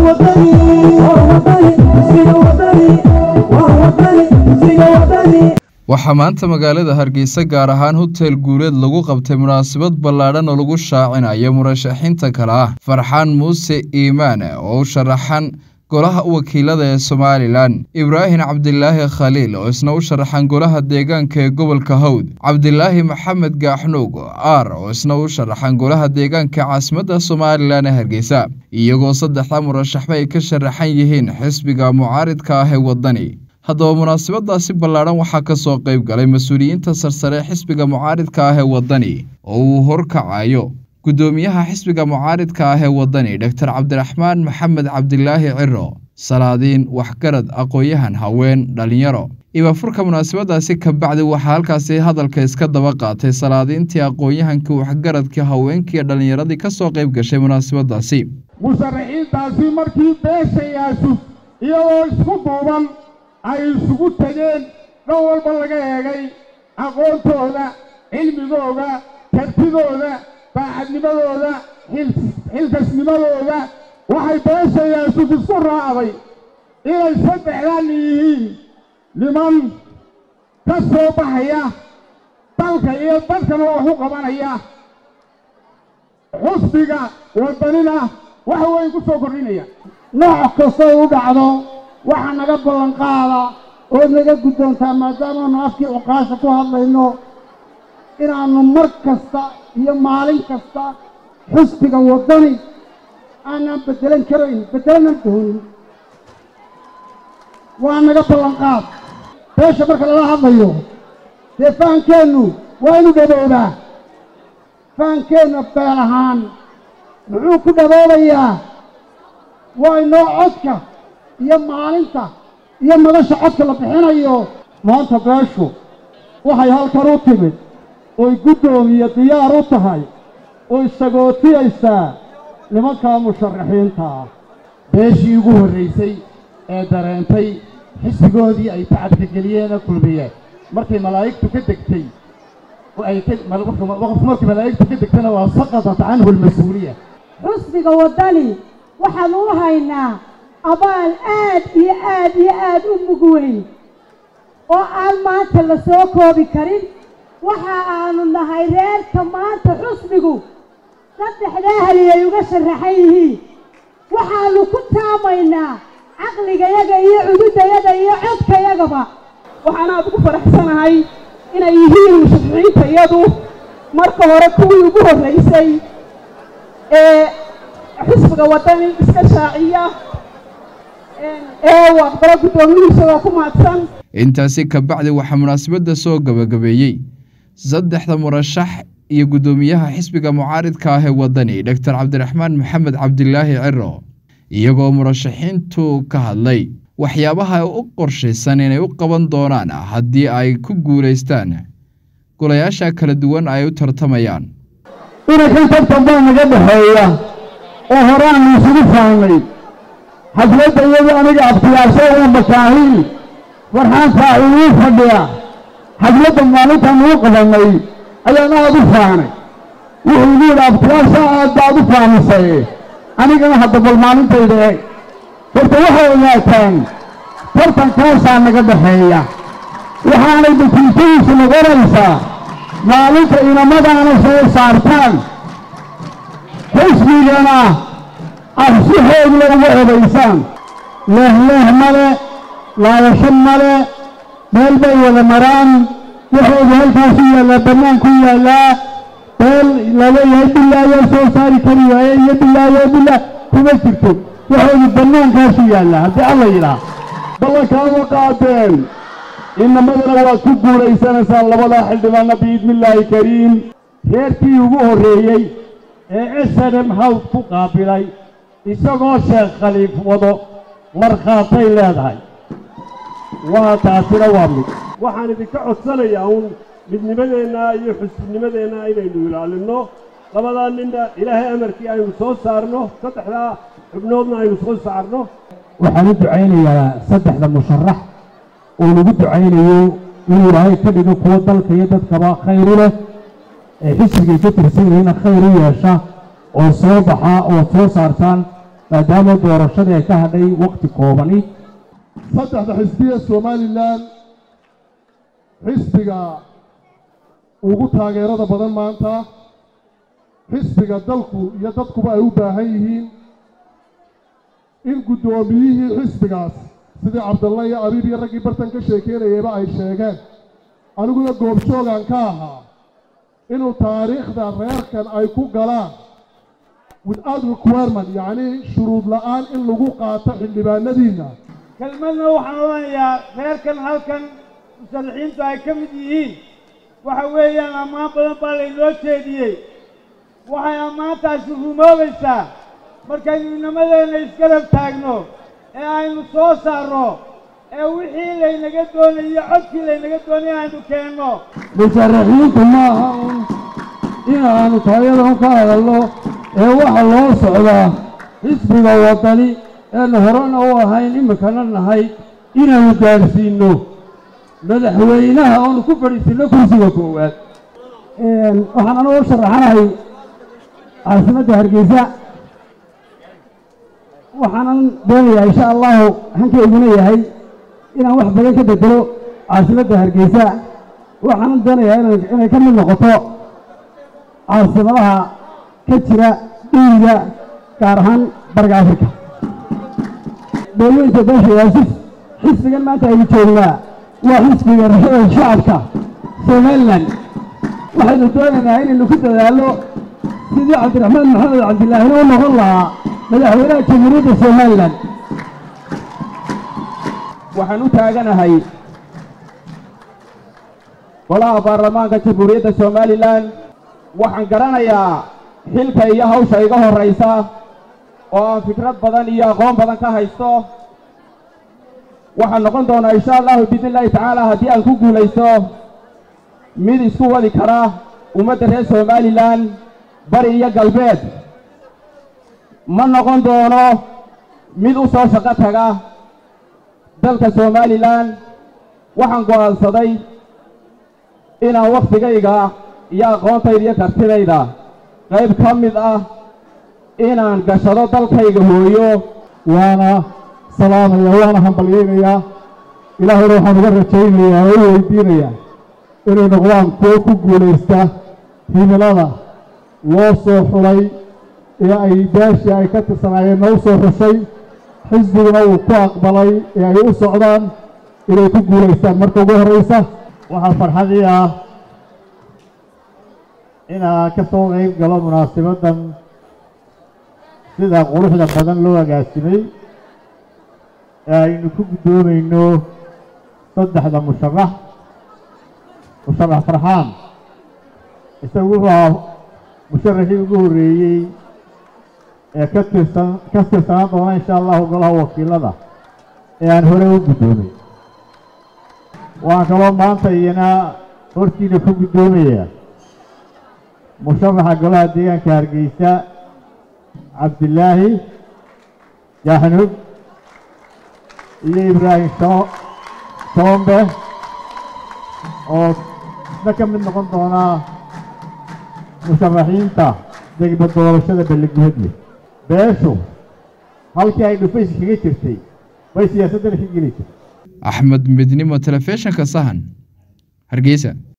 waxaa maanta magaalada hargeysa gaar ahaan hotel guuleed lagu qabtay munaasabad ballaadhan oo lagu shaacinayo murashaxiinta kale ah farxaan muuse iimaan oo u sharaxan golaha wakiilada ee somalilan ibraahim cabdilaahi khaliil oo isna u sharaxan golaha deegaanka ee gobolka hawd cabdilaahi maxamed gaaxnuug aar oo isna u sharaxan golaha deegaanka caasimadda somalilan ee hargeysa iyagoo saddexda murashaxba ay ka sharaxan yihiin xisbiga mucaaridka ah ee waddani haddaba munaasabadaasi ballaadhan waxaa ka soo qayb galay mas-uuliyiinta sarsare xisbiga mucaaridka ah ee waddani oo uu horkacayo guddoomiyaha xisbiga mucaaridka ah ee waddani doctor cabdiraxmaan maxamed cabdilaahi ciro salaadiin waxgarad aqoon-yahan haween dhalinyaro ibafurka munaasabadaasi kabacdi waxaa halkaasi hadalka iska daba qaatay salaadiintii aqoon-yahankii waxgaradkii haweenkii dhallinyaradii ka soo qayb gashay munaasabadaasi musharaxiintaasi markii beeshayaasu iyagoo isku duuban ay isugu tegeen dhan walba laga eegay aqoontooda cilmigooda kartidooda baacadnimadooda xilkasnimadooda waxay beeshayaasuf isku raacday inay saddexdan yihiin niman ka soo baxaya dalka iyo dadkana wax u qabanaya xusbiga waddanina wax weyn ku soo kordhinaya nooc kastoo u dhacdo waxaa naga ballanqaada ood naga guddoontaa maadaamaanu afkii cuqaasha ku hadlayno inaannu mar kasta iyo maalin kasta xusbiga waddani aanaan beddelan karayn beddelanaan doonin waa naga ballanqaad beesha marka lala hadlayo dee fahankeennu waa inu dhaboobaa fahankeenna beel ahaan muxuu ku dhaboobayaa waa inoo codka iyo maalinta iyo madasha codka la bixinayo maanta beeshu waxay halkan u timid oy guddoomiye diyaar u tahay oy sagootiyaysaa nimankaa musharaxiinta ah beeshii ugu horraysay ee dareentay xisbigoodii ay tacabka geliyeenoo kulmiyeen markay malaa'igtu ka degtay waqfu markay malaa'igtu ka degtana waa saqadat canhu almas-uuliya xusbiga waddani waxaan u haynaa abaal aad iyo aad iyo aad u mug weyn oo aan maanta la soo koobi karin waxa aanu nahay reerka maanta xusbigu saddexdaa hali ay uga sharaxan yihiin waxaannu ku taamaynaa caqligayaga iyo cududayaga iyo codkayagaba waxaan aad ugu faraxsanahay inay yihiin musharaxiinta iyadu marka hore kuwii ugu horraysay ee xisbiga waddani iska shaaciya ee uu aqbalo guddoomiyuhu isagoo ku mahadsan intaasi kabacdi waxaa munaasabadda soo gabagabeeyey saddexda murashax iyo guddoomiyaha xisbiga mucaaridka ah ee waddani doctor cabdiraxmaan maxamed cabdilaahi ciro iyagoo murashaxiintu ka hadlay waxyaabaha u qorshaysan inay u qaban doonaan haddii ay ku guulaystaan golayaasha kala duwan ay u tartamayaan inankan tartan baa naga dhexeeya oo horaannu isugu faannay xafladda iyadu aniga abtiyaasho waa makaahiil farxaantaa inuu fadhiya xafladda maalintaan uu qabannay ayaan aad u faanay wuxuu igu yidhi abtiyaasha aad baad u faamisay anigana hadda bal maalintayda eeg horta waxay ogaataan tartankaasaa naga dhexeeya waxaanay natiijadiisu noqonaysaa maalinta inamadaana soo saartaan xisbigana ah si xoogla uga odaysaan leehleeh male laayasho male meel bay wada maraan waxoodu halkaasu yaallaa bannaan ku yaallaa meel laleeyahay bilaayaa soo saari kari waaye iyo bilaayo bilaa kuma jirto waxoodu bannaankaasu yaallaa haddii alla yidhaah ballankaama qaadeen inamadana waad ku guulaysanaysaan labadaa xildhibaanna biidnillaahi kariim reerkii ugu horreeyey ee esadem hawd ku qaabilay isagoo sheekh khaliif wado markhaatay leedahay waa taasina waa mid waxaan idinka codsanayaa uun midnimadeenna iyo xusbinimadeenna inaynu ilaalinno labadaa ninna ilaahay amarkii aynu soo saarno saddexdaa xubnoodna aynu soo saarno waxaan u ducaynayaa saddexda musharax oo lagu ducaynayo inuu ilaahay ka dhigo kuwo dalka iyo dadkaba khayr u leh ee xisbigay ka tirsan yihiina khayr u yeesha oo soo baxa oo soo saartaan maadaama doorashadii ay ka hadhay waqti koobani saddexda xisbiya somalilan xisbiga ugu taageerada badan maanta xisbiga dalku iyo dadkuba ay u baahan yihiin in guddoomiyihii xisbigaas sidii cabdalla iyo abiib iyo raggii bartan ka sheekeynayayba ay sheegeen aniguna goobjoogan ka ahaa inuu taariikhda reerkan ay ku galaan without requirement yacnii shuruud la'aan in lagu qaato xildhibaanadiinna kelmadna waxaan odhanayaa reerkan halkan musalixiintu ay ka mid yihiin waxa weeyaan ammaan badan baa laynoo jeediyey waxay ammaantaasi rumoobaysaa markaynu inamadeenna isgarab taagno ee aynu soo saarno ee wixii laynaga doonayo codkii laynaga doonaya aynu keenno musharaxiintu ma aha un inaanu taayadan ka hadalno ee waxa loo socdaa xisbiga waddani eenu horena u ahayn iminkana nahay inaanu gaadhsiinno madaxweynaha oonu ku fadhiisinno kursiga koowaad waxaan anugu u sharaxanahay caasimadda hargeysa waxaanan doonayaa insha allahu hankayguna yahay inaan wax badan ka bedelo caasimadda hargeysa waxaanan doonayaa inan inay ka mid noqoto caasimadaha ka jira dhiiga gaar ahaan bariga afrika dowlooyinka beesha yaasif xisbigan maanta aynu joognaa waa xisbiga rashada shacabka somalilan waxaynu doonaynaa inaynu ku dadaallo sidii cabdiraxmaan maxamed cabdillaahina u noqon lahaa madaxweynaha jamhuuriyadda somalilan waxaan u taaganahay golaha baarlamaanka jamhuuriyadda somalilan waxaan garanayaa xilka iyo hawsha iga horraysa oo aan fikrad badan iyo aqoon badan ka haysto waxaan noqon doonaa insha allahu biidni illaahi tacaala haddii aan ku guulaysto mid isku wadi kara ummadda reer somalilan bari iyo galbeed ma noqon doono mid u soo shaqo taga dalka somalilan waxaan go'aansaday inaan wakhtigayga iyo aqoontayda iyo kartidayda qayb ka mid ah inaan gashado dalkayga hooyo waana salaamaya waana hambalyaynayaa ilaahayna waxaan uga rajaynayaa oo u weydiinayaa inay noqdaan kuwo ku guulaysta himilada loo soo xulay ee ay beeshii ay ka tirsanaayeen noo soo xushay xisbiguna uu ku aqbalay ee ay u socdaan inay ku guulaystaan marka ugu horraysa waxaa farxadii ah inaan ka soo qayb galo munaasabaddan sida quruxda badan loo agaasimay ee aynu ku guddoomayno saddexda musharax musharax farxaan isagu wuxuu ahaa musharaxii ugu horreeyey ee ka tirsan ka tirsanaan doona insha allahu golaha wakiilada ee aan hore u guddoomay waxaan kaloo maanta iyana hortiina ku guddoomayaa musharaxa golaha deegaanka hargeysa cabdilaahi jaxnub iyo ibraahim sho- shoombe oo isna ka mid noqon doonaa musharaxiinta degba doorashada balligubadle beeshu halkii ay dhufays kaga jirtay bay siyaasaddana ka geli jirtay axmed midnimo telefishinka sahan hargeysa